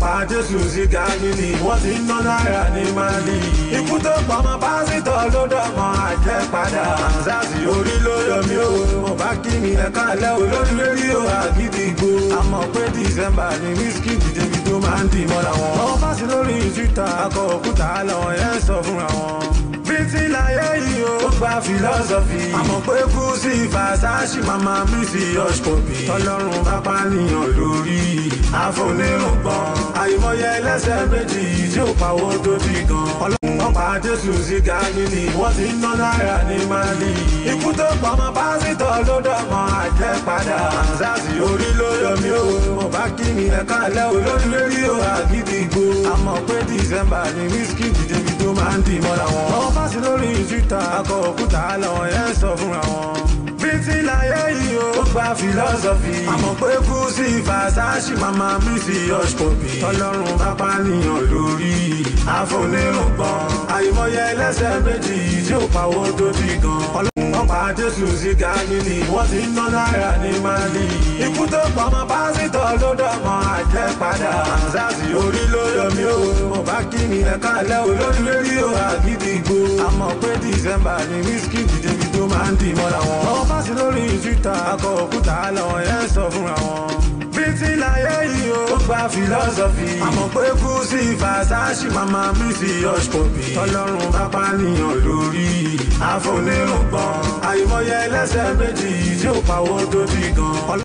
pa jésù sí gálílì wọ́n ti ń ná náírà ní mali. ikú tó pọmọ pásítọ̀ ló dọ̀mọ́ àjẹpadà. sars orí ló yọ mí o. mo bá kí mi ẹ̀ka lẹ́ o lórí rédíò àgídìgbò. àmọ́ pé december ni wíṣkì dìde tó máa ń dì mọ́ra wọn. wọ́n fásí lórí twitter akọ òkúta làwọn yẹn sọ fúnra wọn bíntì láyé yìí ó gba philosophy. àmọ́ pé kú sí fàṣàṣì màmá mi sí ọ̀ṣkọ̀bì. tọ́lọ́run bá pànìyàn lórí àfonírùngbọ̀n. àìmọye ẹlẹ́sẹ̀ méjì tí ó pawó tó ti gan. ọlọ́run pa jésù sí gálílì wọ́n ti ń ná náírà ní mali. ikú tó pọmọ pásítọ̀ ló dọ̀mọ́ àjẹpadà. sars orí ló yọ mí o. mo bá kí mi ẹ̀ka lẹ́ o lórí rédíò àgídìgbò. àmọ́ pé december ni wíṣkì dìde tó máa ń dì mọ́ra wọn. wọ́n fásí lórí twitter akọ òkúta làwọn yẹn sọ fúnra wọn. bíntì láyé yìí ó gba philosophy. àmọ́ pé kú sí fàṣàṣì màmá mi sí ọ̀ṣkọ̀bì. tọ́lọ́run bá pànìyàn lórí àfonírùngbọ̀n. àìmọye ẹlẹ́sẹ̀ méjì tí ó pawó tó ti gan. wọ́n pa jésù sí gálílì wọ́n ti ń ná náírà ní mali. ikú tó pọmọ pásítọ̀ ló dọ̀mọ́ àjẹpadà. sars orí ló yọ mí o. mo bá kí mi ẹ̀ka lẹ́ o lórí rédíò àgídìgbò. àmọ́ pé december ni wíṣkì dìde tó máa ń dì mọ́ra wọn. wọ́n fásí lórí twitter akọ òkúta làwọn yẹn sọ fúnra wọn. bíntì láyé yìí ó gba philosophy. àmọ́ pé kú sí fàṣàṣì màmá mi sí ọ̀ṣkọ̀bì. tọ́lọ́run bá pànìyàn lórí àfonírùngbọ̀n. àìmọye ẹlẹ́sẹ̀ méjì tí ó pawó tó ti gan.